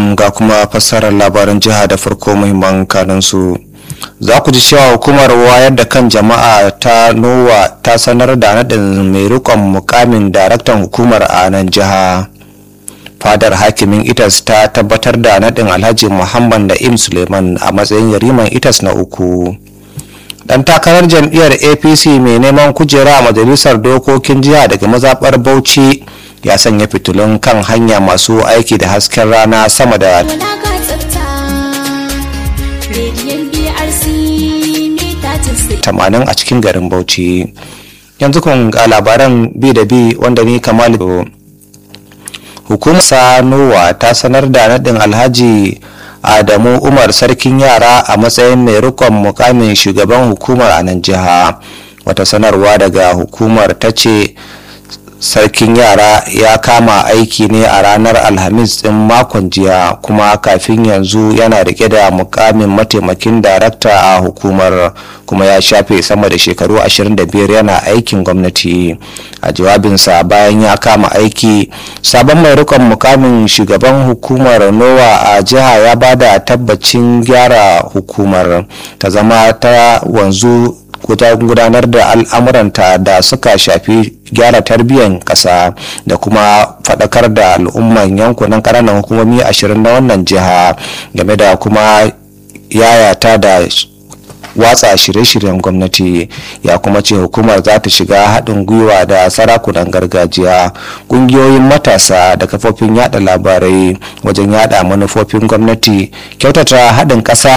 alaikum ga kuma fassarar labaran jiha da farko muhimman kanunsu. Za ku ji cewa hukumar wayar da kan jama'a ta Nowa ta sanar da naɗin mai rikon mukamin daraktan hukumar a nan jiha. Fadar hakimin ITAS ta tabbatar da naɗin Alhaji Muhammad Na'im Suleiman a matsayin yariman ITAS na uku. dan takarar jam'iyyar apc mai neman kujera a majalisar dokokin jiha daga mazaɓar bauchi ya sanya fitilun kan hanya masu aiki da hasken rana sama da tamanin a cikin garin bauchi yanzu kun ga labaran bi da bi wanda ni kamal hukumar sanowa ta sanar da naɗin alhaji adamu umar sarkin yara a matsayin mai rikon mukamin shugaban hukumar a nan jiha wata sanarwa daga hukumar ta ce sarkin yara ya kama aiki ne a ranar alhamis din makon jiya kuma kafin yanzu yana rike da mukamin mataimakin darakta a hukumar kuma ya shafe sama da shekaru 25 yana aikin gwamnati a jawabinsa bayan ya kama aiki sabon mai rikon mukamin shugaban hukumar nowa a jiha ya bada tabbacin gyara hukumar ta zama ta wanzu gudanar da al'amuranta da suka shafi gyara tarbiyyar ƙasa da kuma faɗakar da al'umman yankunan ƙananan hukumomi ashirin na wannan jiha game da kuma yayata da watsa shirye-shiryen gwamnati ya kuma ce hukumar za ta shiga haɗin gwiwa da sarakunan gargajiya ƙungiyoyin matasa da kafofin yada labarai wajen yada manufofin gwamnati kyautata haɗin ƙasa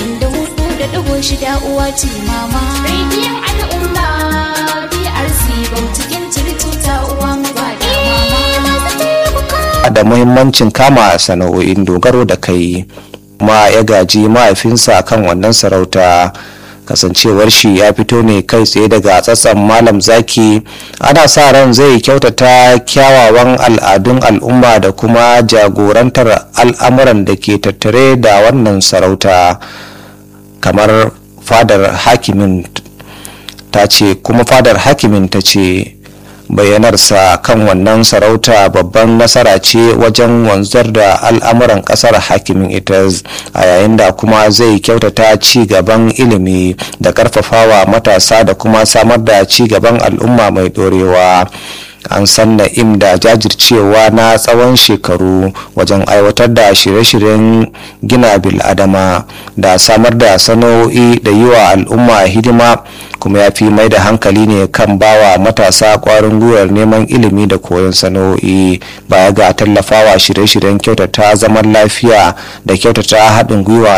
da muhimmancin kama sana'o'in dogaro da kai kuma ya gaji mahaifinsa kan wannan sarauta kasancewar shi ya fito ne kai tsaye daga tsatsan malam zaki ana sa ran zai kyautata kyawawan al'adun al'umma da kuma jagorantar al'amuran da ke tattare da wannan sarauta kamar fadar hakimin ta ce kuma fadar hakimin ta ce bayyanarsa kan wannan sarauta babban nasara ce wajen wanzar da al'amuran kasar hakimin ita a yayin da kuma zai kyautata ci gaban ilimi da karfafawa matasa da kuma samar da ci gaban al'umma mai dorewa an san na'im da jajircewa na tsawon shekaru wajen aiwatar da shirye-shiryen gina bil'adama da samar da sana'o'i da yi wa al'umma hidima kuma ya fi mai da hankali ne kan bawa matasa kwarin gwiwar neman ilimi da koyon sana'o'i baya ga tallafawa shirye-shiryen kyautata zaman lafiya da kyautata haɗin gwiwa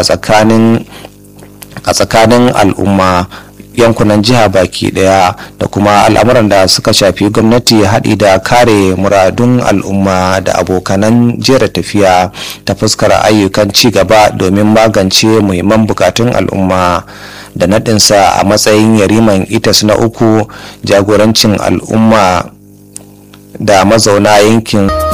a tsakanin al'umma yankunan jiha baki daya da kuma al'amuran da suka shafi gwamnati haɗi da kare muradun al'umma da abokanan jera tafiya ta fuskar ayyukan ci gaba domin magance muhimman bukatun al'umma da naɗinsa a matsayin yariman itas na uku jagorancin al'umma da mazauna yankin